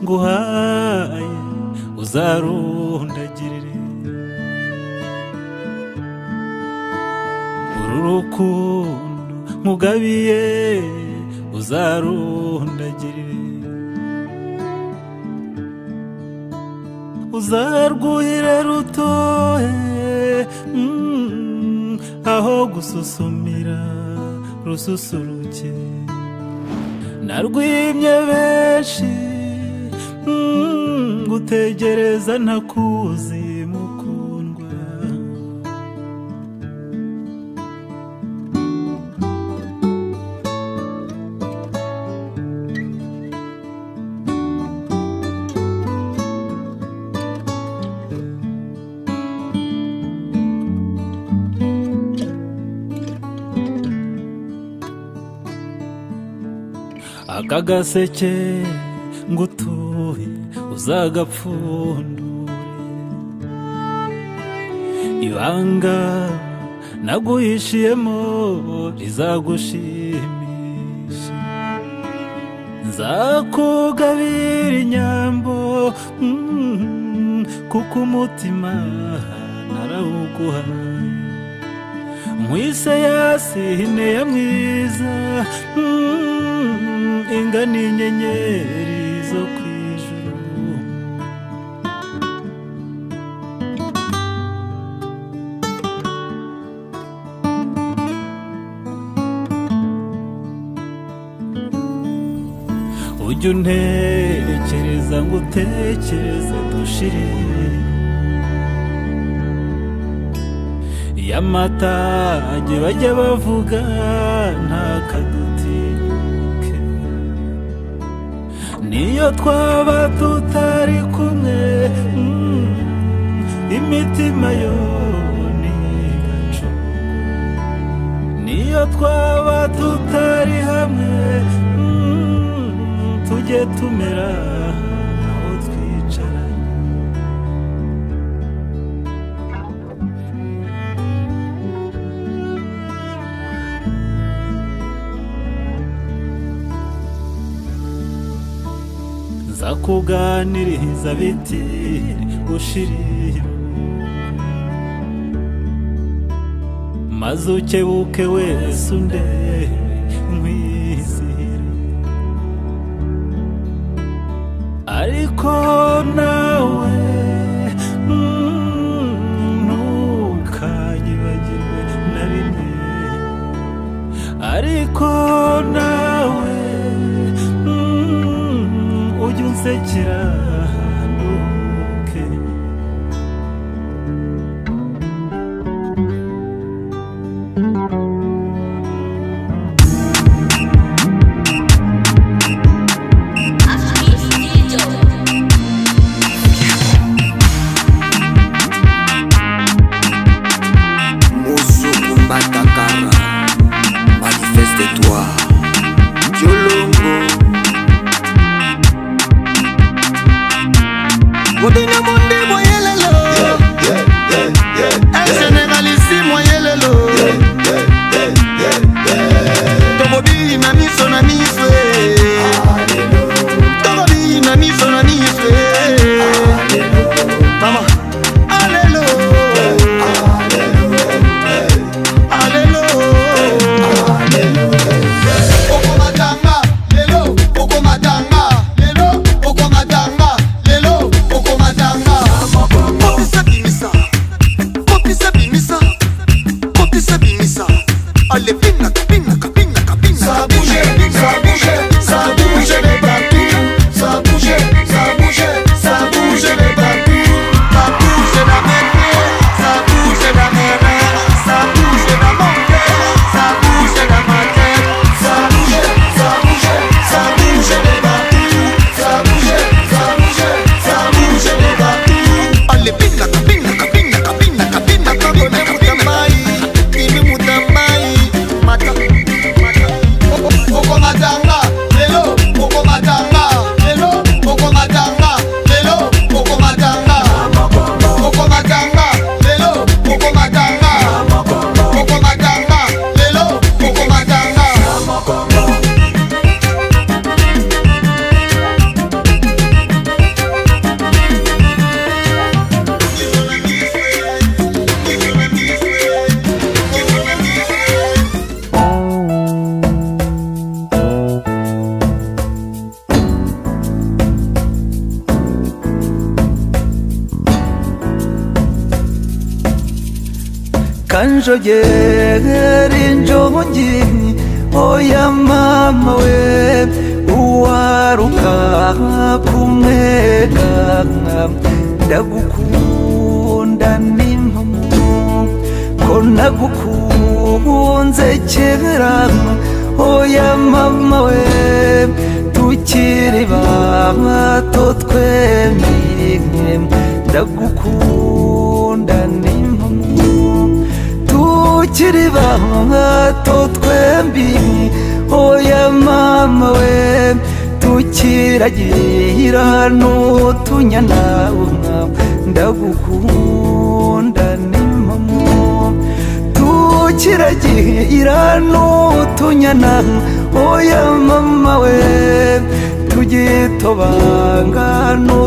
nguhaye uzarundagirire uru rukundo nkugabiye uzarundagirire uzarwuhire rutohe mm, aho gususumira rususuruke narwimye benshi mm, gutegereza ntakuzi mukundwa aka gaseke ngutuye uzagapfundure ibanga naguhishiyemo rizagushimisha nzakugabira inyambo mm, kuko umutima narawuguhaye mwise yasihine ya mwiza mm, ingana inyenyeri zo ku ijuru ujya untekereza ngo utekereze dushirire iyo amatage bajya bavuga ntakadutinyuke niyo twaba tutari kumwe mm, imitima yo ntigacu niyo twaba tutari hamwe mm, tujye tumera aho twicaranye nzakuganiriza biti ushiriye maze ukebuke wese undebe nkwizihire ariko nawe mm, ntukanyibagirwe na rimwe ariko nawe mm, ujya unsekera ntuke Mouzoukou Matakara Manifeste-toi Diolongo injogera injongi oya mama we uwaruka kumwega ndagukunda n'impamo ko nagukunze kera oya mama we tukiri bato twemye ndagukunda n'impamo tukiri bato twembi oya mama we tukiragira n'utunyana ndagukunda n'impamo tukiragira n'utunyana oya mama we tugitobanga no